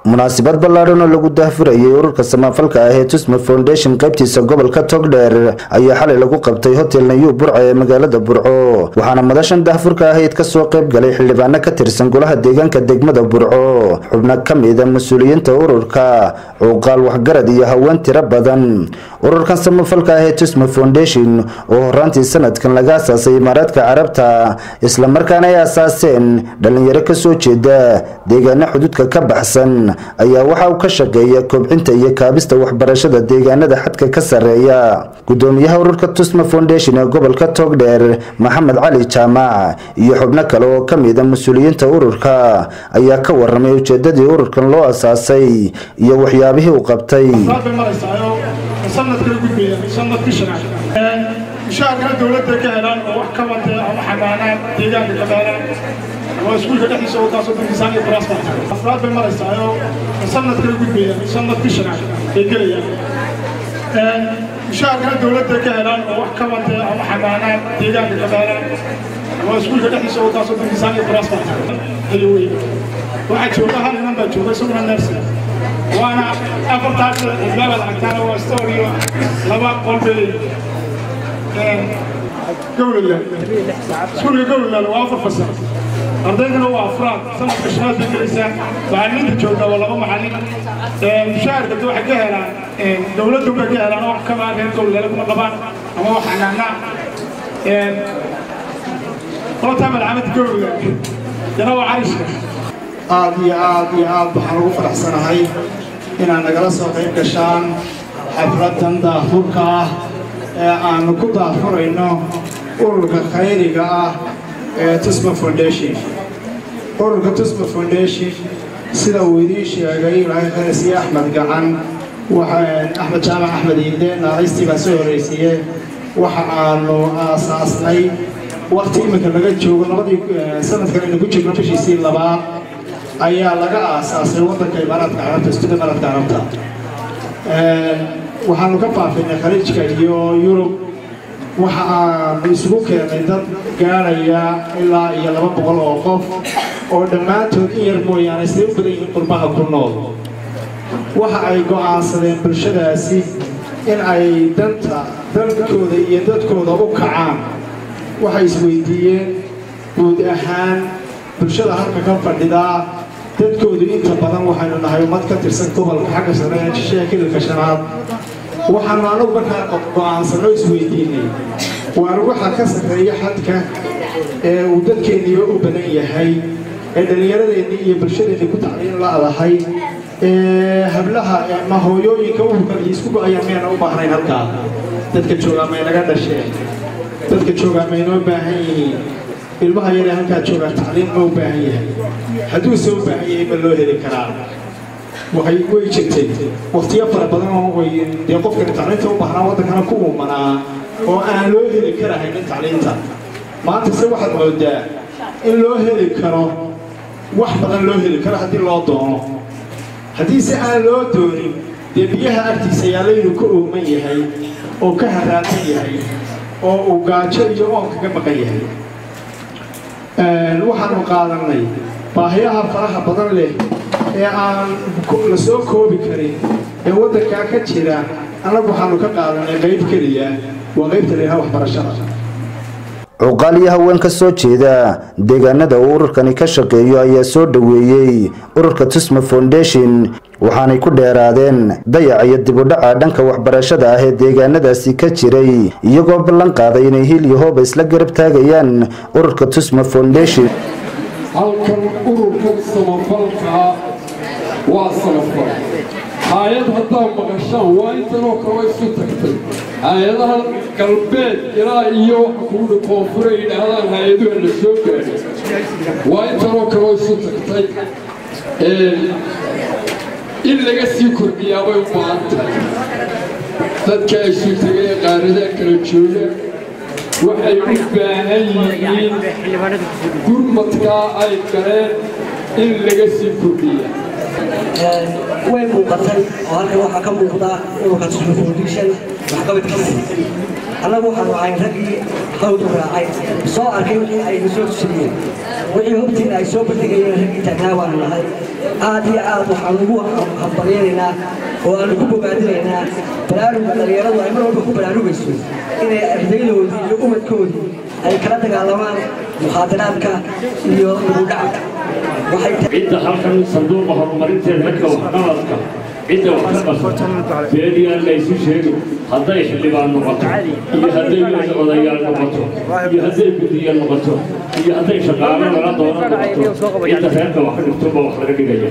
munaasabad ballaadhan oo lagu daahfurayay ururka samafalka ah ee tusma foundation qaybtiisa gobolka togdheer ayaa xalay lagu qabtay hotel nayu burca ee magaalada burco waxaana madashan daahfurka ahayd kasoo qayb galay xildhibaano ka tirsan golaha deegaanka degmada burco xubno ka mida mas-uuliyiinta ururka cuuqaal waxgarad iyo haween tiro badan ururkan samafalka ah ee tusma foundation oo horaantii sanadkan laga asaasay imaaraadka carabta islamarkaana ay asaaseen dhalinyaro kasoo jeeda deegaano xuduudka ka baxsan ayaa waxa uu ka shaqeeya kobcinta iyo kaabista waxbarashada deegaanada xadka ka sarreeya gudoomiyaha ururka tusma foundation ee gobolka togdheer maxamed cali jaamac iyo xubno kale oo ka mida mas-uuliyiinta ururka ayaa ka waramay ujeedadii ururkan loo asaasay iyo waxyaabihii uu qabtay mushaharkana dowladda ka helaan oo wax ka watay ama xamaanaan deegaanka ka helaan waa iskuulka dhexdiisa oo taasoo dankiisaan iyo transport afraad bay maraysaa oo sanadka la gudbaya sanadkii shanaad ay gelayaan mushaharkana dowladda ka helaan oo wax ka watay ama xamaanaan deegaanka ka helaan waa iskuulka dhexdiisa oo taasoo dankiisaan iyo transport ayo wey waxaa jooga hal inan baa jooga isaguna nersi waana afartaas xidlaabad aragtaana waa storio laba qolbay gowlaland iskuulka gowlaland waa afar fasal ardaydana waa afraad sanadka shanaad bay gelaysaa macallimiinta joogta waa laba macallin mushaharka de waxay ka helaan dowladdu bay ka helaan wax kama reer gowlaland kuma qabaan ama wax xanaana qoltaa malcamada gowlaland yana waa carishka aad iyo aad iyo aad waxaan ugu faraxsanahay inaad nagala soo qayb gashaan xafladan daafurka ah ee aanu ku daafurayno ururka khayriga ah ee tusma foundation ururka tusma foundation sida uu idiin sheegay ilaahay khayrsiye axmed gacan axmed jaamac axmed iide naaqaystii baa soo horraysiiye waxa aanu aasaasnay wakti iminka laga joogo labadii sanadkan aynu ku jirno bishiisii labaad ayaa laga aasaasay waddanka imaaraadka carabta istuda imaaraadka carabta waxaanu ka faafinay khaliijka iyo yurub waxa aanu isugu keennay dad gaadhaya ilaa iyo laba boqol oo qof oo dhammaantood in yar mooyaane siday u badan yihiin qurbaha ku nool waxa ay go'aansadeen bulshadaasi in ay danta dalkooda iyo dadkooda u kacaan waxay isweydiiyeen guud ahaan bulshada halka ka fadhidaa dadkoodu inta badan waxaynu nahay ummad ka tirsan gobolka xagga sare ee shisheeya kililka shanaad waxaanu anagu markaa go'aansanoo isweydiinay waanu waxa ka sarreeya xadka ee uu dadkeenniiba u badan yahay ee dhallinyaradeennii iyo bulshadeennii ku tacliin la'dahay ee hablaha ma hooyooyinka ururkan iyo isku go'ayaan miyana u baahnayn halkaa dadka joogaa may naga dhasheen dadka joogaa maynoo baahan yihiin ilmaha yaree halkaa joogaa tacliim ma u baahan yahay hadduuse u baahan yahay ma loo heli karaa waxay way jirtay waktiyo fara badan oo way dee qofkani tacliinta u baahnaa waddankana ku uumanaa oo aan loo heli karahaynin tacliinta maanta se waxaad moodaa in loo heli karo wax badan loo heli karo haddii loo doono haddiise aan loo doonin dee biyaha agtiisa yaalaynu ka ooman yahay oo ka haraatan yahay oo uu gaajo iyo oon kaga maqan yahay waxaanu qaadannay baahiyaha faraha badan leh ee aan la soo koobi karin ee waddankaa ka jira annagu waxaanu ka qaadanay qayb keliya waa qaybta leeyaha waxbarashada cuqaal iyo haween ka soo jeeda deegaanada uu ururkani ka shaqeeyo ayaa soo dhoweeyey ururka tusma foundation waxaanay ku dheeraadeen dayaca iyo dibudhaca dhanka waxbarashada ah ee deegaanadaasi ka jiray iyagoo ballan qaaday inay hil iyo hooba isla garab taagayaan ururka tusma foundation halkan ururkan samafalkaa waa samafal hay-ad haddaad maqashaan waa intanoo kale isu tagtay hay-adaha galbeed ilaa iyo waxa kuuhi koonfure yidhaahdaan hay-aduha la soo gaadhay waa intanoo kale isu tagtay in laga sii kordhiyaabay u baahan tahay dadka isu tegay ee qaaradaha kala jooga waxay u baahan yihiin gurmadkaa ay galeen in laga sii kordhiya way muuqatay oo halkan waxaa ka muuqda ururka tusma foundation waxqabadkiisa annagu waxaanu ahayn raggii hawdu raacay soo arkay wixii aynu soo tusiyeen wixii hobtiina ay soo bandhigayeen raggii taagnaa baanu nahay aad iyo aad waxaan ugu hambalyaynaynaa oo aan ugu bogaadinaynaa baraaruga dhallinyaradu ay mar walba ku baraarugayso inay ardaydoodii iyo umadkoodii ay kala dagaalamaan mukhaadaraadka iyo dugudhacka cidda halkan sanduuqa horumarinteeda dadka waxqabadka cidda wax ka qabsata beediyaan laysu sheegin hadday xildhibaan noqoto iyo hadday odayaal noqoto iyo hadday guddiya noqoto iyo hadday shaqaalo lala doono noqoto cidda reerka wax ka dhigtoba wax laga dhigaya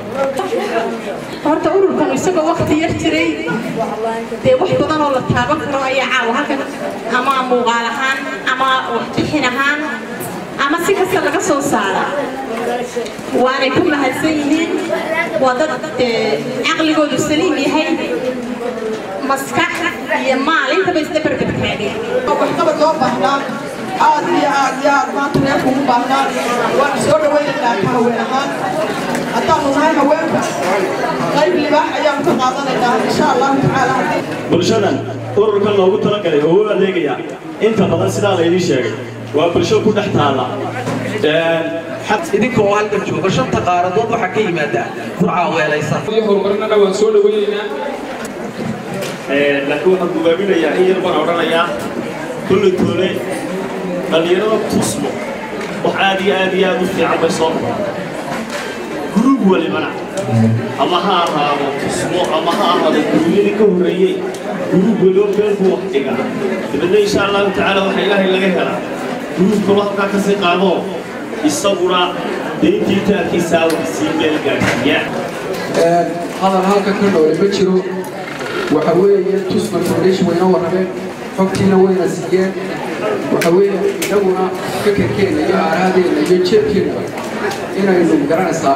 horta ururkan isagoo wakti yar jiray dee wax badan oo la taaban karo ayaa caawa halkan ama muuqaal ahaan ama waxbixin ahaan ama si kasta laga soo saara waanay ku mahadsan yihiin waa dad caqligoodu saliim yahay maskax iyo maal intaba isdabarbartaageen waxqabad loo baahnaa aad iyo aad iyo aad maanta reerku ugu baahnaa waan soo dhawaynaynaa ka haween ahaan haddaanu nahay haweenka qayb libaax ayaanu ka qaadanaynaa insha allahu tacaala bulshadan ururkan loogu talagalay oo u adeegaya inta badan sidaa laydin sheegay waa bulsho ku dhex taalla idinka oo halkan jooga shanta qaaradood waxaa ka yimaada furcaa weelaysa horumarinana waan soo dhawaynaynaa laakiin waxaan gubaaminayaa in yar baan odhanayaa kulli toole dhallinyarada tusmo wax aad iyo aad iyo aad u fiican bay soo guruub walibana ama ha ahaado tusmo ama ha ahaado gurubyadii ka horreeyey guruub waliba meel buu wax dhigaa dabeedna insha allahu tacaala waxaa ilaahay laga helaa guruubkaba halkaa ka sii qaadoo isaguna deyntii taarkiisaa wax sii meel gaadhsiiyaa hadal halka ka noole ma jiro waxa weeye tusma foundation wayna warrameen xogtiina wayna siiyeen waxa weeye inaguna fikirkeenna iyo aaraadeena iyo jeebkeenna inaynu garanaysaa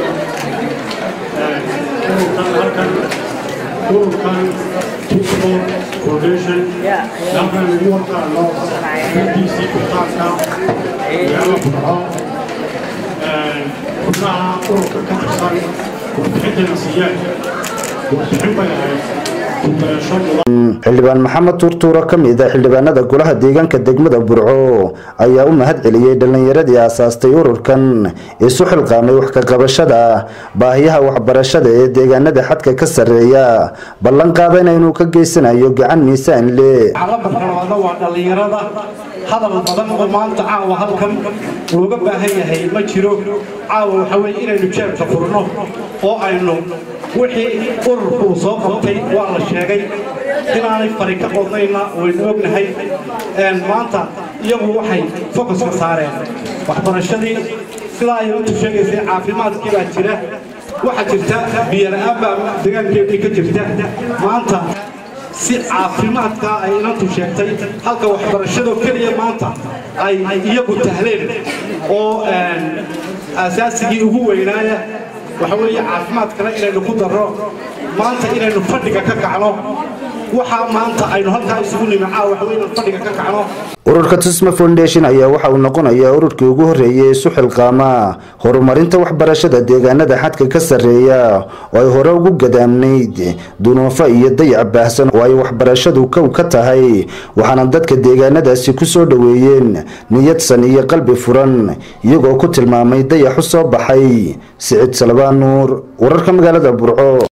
halkan ururkan tusmo foundation halkan lagu warqaano runtiisii kutaanka yaala kudhaco xubnaha ururka ka tirsan warbixintana siiyaan warbixin bay ahayd kubeesho mudan xildhibaan maxamed tuurtuuro ka mid a xildhibaanada golaha deegaanka degmada burco ayaa u mahad celiyey dhallinyaradii aasaastay ururkan isu xilqaamay wax ka qabashada baahiyaha waxbarashada ee deegaanada xadka ka sarreeya ballan qaadayna inuu ka geysanayo gacan miisaan le calamarkalabaadna waa dhallinyarada hadal badan oo maanta caawa halkan looga baahan yahay ma jiro caawa waxa weye inaynu jeebka furno oo aynu wixii ururku uu soo qabtay waa la sheegay inaanay fari ka qodnayna waynu ognahay maanta iyagu waxay focuska saareen waxbarashadii sidaa ay intu sheegaysay caafimaadkii baa jira waxaa jirta biyola'aan baa degaankeedii ka jirta maanta si caafimaadka ay inantu sheegtay halka waxbarashadoo keliya maanta ay iyagu tahleen oo asaasigii ugu weynaaya waxa weeye caafimaadkana inaynu ku darro maanta inaynu fadhiga ka kacno waxaa maanta aynu halkaa isugu nimacaa waxa weye inaynu fadhiga ka kacno ururka tusma foundation ayaa waxa uu noqonayaa ururkii ugu horreeyay isu xilqaama horumarinta waxbarashada deegaanada xadka ka sarreeya oo ay hore ugu gadaamnayd dunuufo iyo dayac baahsan oo ay waxbarashadu kow ka tahay waxaana dadka deegaanadaasi ku soo dhoweeyeen niyadsan iyo qalbi furan iyagoo ku tilmaamay dayax u soo baxay siciid salbaan nuur wararka magaalada burco